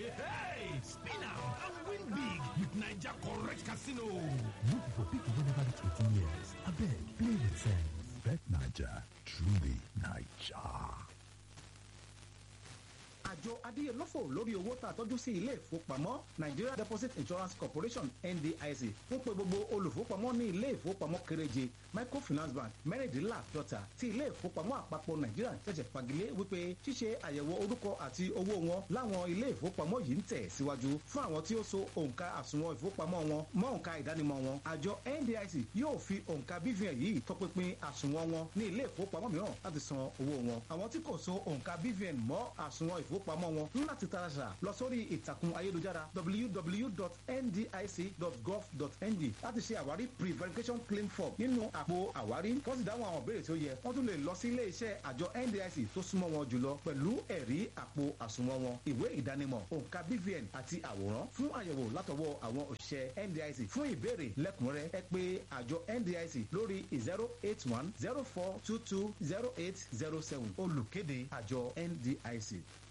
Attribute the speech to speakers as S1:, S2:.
S1: Hey, spin am and win big with Naija correct casino.
S2: Look for people wey never reach 18 years. Abeg, play with sense. Bet Naija, truly Naija.
S3: àjọ adíyelọ́fọ̀ lórí owó tá a tọ́jú sí ilé ìfowópamọ́ nigeria deposit insurance corporation ndic fún pé gbogbo olùfowópamọ́ ní ilé ìfowópamọ́ kéréje microfinance bank mẹ́rìndínláàdọ́ta tí ilé ìfowópamọ́ àpapọ̀ nigeria ṣẹ̀ṣẹ̀ fagilé wípé ṣíṣe àyẹ̀wò orúkọ àti owó wọn láwọn ilé ìfowópamọ́ yìí ń tẹ̀ síwájú fún àwọn tí ó so òǹkà àsùnwọ̀n ìfowópamọ́ wọn mọ́ òǹkà ìdánimọ̀ wọn àjọ ndic yóò fi òǹkà bvn yìí tọpinpin àsùnwọ̀n wọn ní ilé ìfowópamọ́ mìíràn láti san owó wọn àwọn tí kò so òǹkà bvn mọ́ àsùnwọ̀n ìfowópamọ́ ìfowópamọ́ wọn ń láti taraṣà lọ sórí ìtàkùn ayélujára www.ndic.gov.ng láti ṣe àwárí pre-verification claim form nínú àpò àwárí wọ́n sì dáhùn àwọn ìbéèrè tí ó yẹ wọ́n tún lè lọ sí ilé iṣẹ́ àjọ ndic tó súnmọ́ wọn jùlọ pẹ̀lú ẹ̀rí àpò àsùnwọ̀n wọn ìwé ìdánimọ̀ òǹkà bvn àti àwòrán fún àyẹ̀wò látọwọ́ àwọn òṣìṣẹ́ ndic fún ìbéèrè lẹ́kùnrẹ́ ẹ pé àjọ ndic lórí zero eight one zero four two two zero eight zero seven olùkéde àjọ ndic.